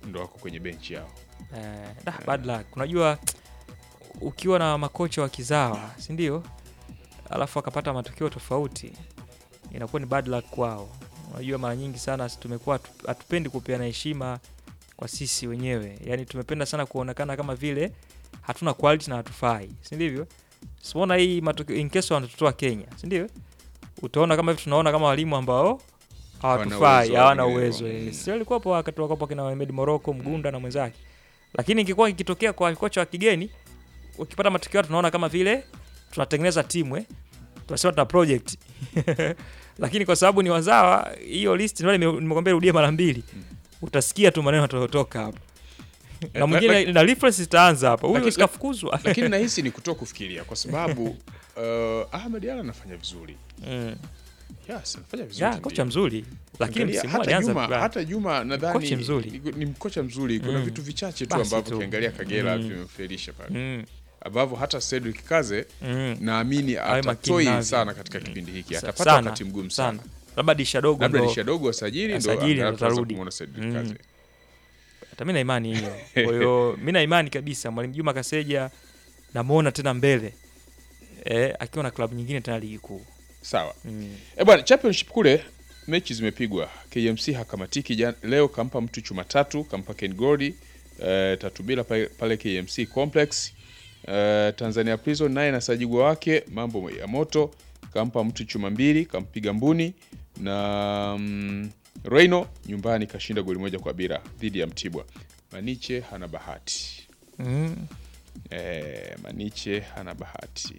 ndo wako kwenye benchi yao. Eh, da, bad luck. Unajua ukiwa na makocha wa kizawa, si ndio? Alafu akapata matokeo tofauti, inakuwa ni bad luck kwao. Unajua mara nyingi sana sisi tumekuwa hatu- hatupendi kupeana heshima kwa sisi wenyewe, yaani tumependa sana kuonekana kama vile hatuna quality na hatufai, si ndivyo? Simuona hii matokeo in case wanatutoa Kenya, si ndio? Utaona kama hivi tunaona kama walimu ambao hawatufai, uwezo, hawana wengine uwezo. wa- eh. Si walikuwapo wakati wakapo kina Ahmed Morocco, Mgunda na mwenzake lakini ikikuwa ikitokea kwa kocha wa kigeni ukipata matokeo tunaona kama vile tunatengeneza timu eh? tunasema tuna project lakini kwa sababu ni wazawa hiyo list ndio nime- nimekwambia rudie mara mbili utasikia tu maneno yatayotoka hapo na Eh, mwingine lak- na reference itaanza hapa huyu Lakini- sikafukuzwa lakini nahisi ni kutoa kufikiria kwa sababu uh, Ahmed Ally anafanya vizuri. mm. Yes, anafanya vizuri. ya ndio. kocha mzuri lakini Angalia, msimu huu hata alianza Juma, vibaya. hata Juma nadhani Kocha mzuri. ni- ni mkocha mzuri. Kuna Mm. vitu vichache tu Basi ambavyo tu. ukiangalia Kagera Mm. vimemfelisha pale, mm. ambavyo hata Cedric Kaze Mm. naamini Awe makini atatoi navyo. sana katika kipindi hiki, Sa- atapata sana, wakati mgumu sana. labda disha dogo Labda ndo lisha dogo asajili ndo Asajili ndo angalau tuanze atarudi. kumuona Cedric Mm. Kaze. hata mi na imani hiyo kwa hiyo mi na imani kabisa mwalimu juma kaseja namwona tena mbele eh, akiwa na klabu nyingine tena ligi kuu Sawa. mm. Eh bwana, championship kule mechi zimepigwa. KMC hakamatiki jan, leo kampa mtu chuma tatu, kampa Ken Gordy eh, tatu bila pale, pale KMC Complex. Eh, Tanzania Prison naye na sajigwa wake mambo ya moto, kampa mtu chuma mbili, kampiga mbuni na mm, Reino nyumbani kashinda goli moja kwa bila dhidi ya Mtibwa. Maniche hana bahati. Mm. Eh, Maniche hana bahati.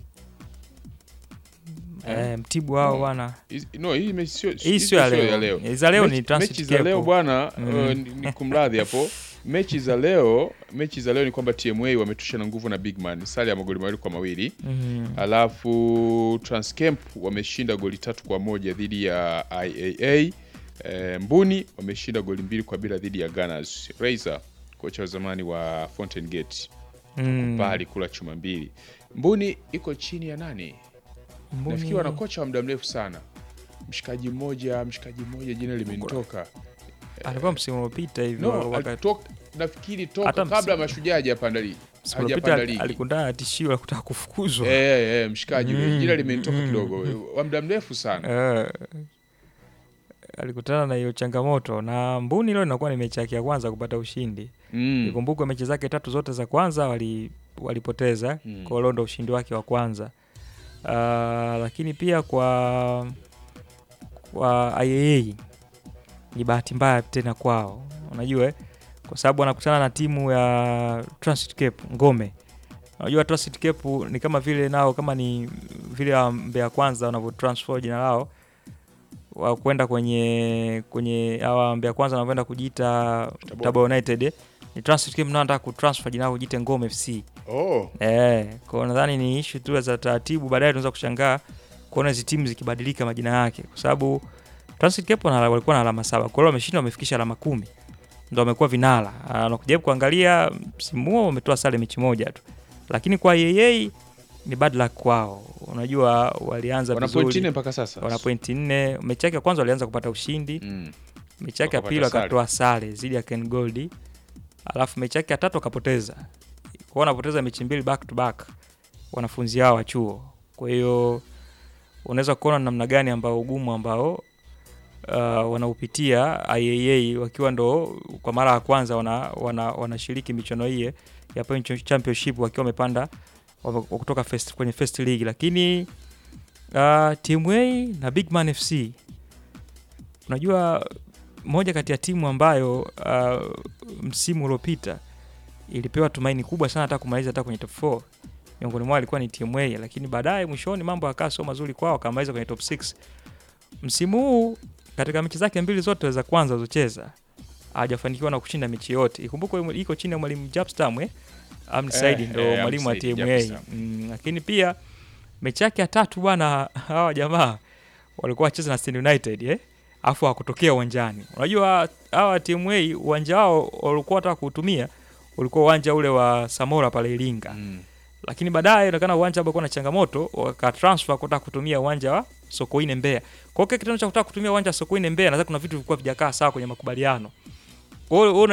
Eh, mtibu wao Mm. bwana Hizi- No, hii mechi sio hii sio ya leo Hii za leo Mechi- ni transit mechi za leo cap. bwana Mm. uh, ni, ni kumradhi hapo mechi za leo mechi za leo ni kwamba TMA wametusha na nguvu na Bigman sare ya magoli mawili kwa mawili Mhm. alafu Transcamp wameshinda goli tatu kwa moja dhidi ya IAA e, Mbuni wameshinda goli mbili kwa bila dhidi ya Gunners Razor kocha wa zamani wa Fountain Gate Mm. bali kula chuma mbili Mbuni iko chini ya nani Mbuni- nafikiri wana kocha wa muda mrefu sana mshikaji mmoja mshikaji mmoja jina limenitoka alikuwa msimu uliopita hivyo no, wakati- alitoka- nafikiri toka Hata kabla msimu- mashujaa hajapanda ligi msimu uliopita hajapanda ligi alikundana na tishio la kutaka kufukuzwa Eh, eh, mshikaji Mm, jina limenitoka mm, kidogo mm. wa muda mrefu sana Eh, alikutana na hiyo changamoto na mbuni leo inakuwa ni mechi yake ya kwanza kupata ushindi Mm. ikumbukwe mechi zake tatu zote za kwanza wali, walipoteza Mm. kwa hiyo ndo ushindi wake wa kwanza uh, lakini pia kwa kwa IAA ni bahati mbaya tena kwao unajua eh? kwa sababu wanakutana na timu ya Transit Cape Ngome unajua Transit Cape ni kama vile nao kama ni vile wa Mbeya kwanza wanavyotransfer jina lao wa kwenda kwenye kwenye hawa Mbeya kwanza wanavyoenda kujiita Tabora. Tabora United eh? ni Transit Cape nao wanataka kutransfer jina lao kujiita Ngome FC oh. Eh, kwa nadhani ni issue tu za taratibu, baadaye tunaweza kushangaa kuona hizi timu zikibadilika majina yake, kwa sababu Transit Cape wana- walikuwa na alama saba, kwa hiyo wameshinda, wamefikisha alama kumi, ndo wamekuwa vinara. Ah, Na kujaribu kuangalia msimu huo wametoa sare mechi moja tu, lakini kwa yeye ni bad luck kwao. Unajua walianza wana point nne vizuri, mpaka sasa wana pointi nne. Mechi yake ya kwanza walianza kupata ushindi, Mm. mechi yake ya Wakapata pili sare. wakatoa sare dhidi ya Ken Gold, alafu mechi yake ya tatu wakapoteza. Kwa hiyo wanapoteza mechi mbili back to back wanafunzi hao wa chuo. Kwa hiyo unaweza kuona namna gani ambao ugumu ambao uh, wanaupitia IAA wakiwa ndo kwa mara ya kwanza wanashiriki wana, wanashiriki michuano hii ya Point Championship wakiwa wamepanda wame- kutoka first, kwenye first league, lakini uh, TMA na Bigman FC unajua moja kati ya timu ambayo uh, msimu uliopita ilipewa tumaini kubwa sana hata kumaliza hata kwenye top 4 miongoni mwao ilikuwa ni TMA, lakini baadaye mwishoni mambo yakawa sio mazuri kwao, wakamaliza kwenye top 6. Msimu huu katika mechi zake mbili zote za kwanza alizocheza hajafanikiwa na kushinda mechi yote. Ikumbukwe iko chini ya mwalimu Japstam eh, Amni Eh, Saidi ndo eh, mwalimu wa Amni Saidi, TMA Japstam. mm, lakini pia mechi yake ya tatu bwana, hawa jamaa walikuwa wacheza na Stand United eh, afu hakutokea uwanjani. Unajua hawa TMA uwanja wao walikuwa wataka kuutumia ulikuwa uwanja ule wa Samora pale Iringa Mm. lakini baadaye inaonekana uwanja ambao ulikuwa na changamoto wakatransfer kutaka kutumia uwanja wa Sokoine Mbeya. Kwa hiyo kile kitendo cha kutaka kutumia uwanja wa Sokoine Mbeya, nadhani kuna vitu vilikuwa vijakaa sawa kwenye makubaliano. Kwa hiyo wewe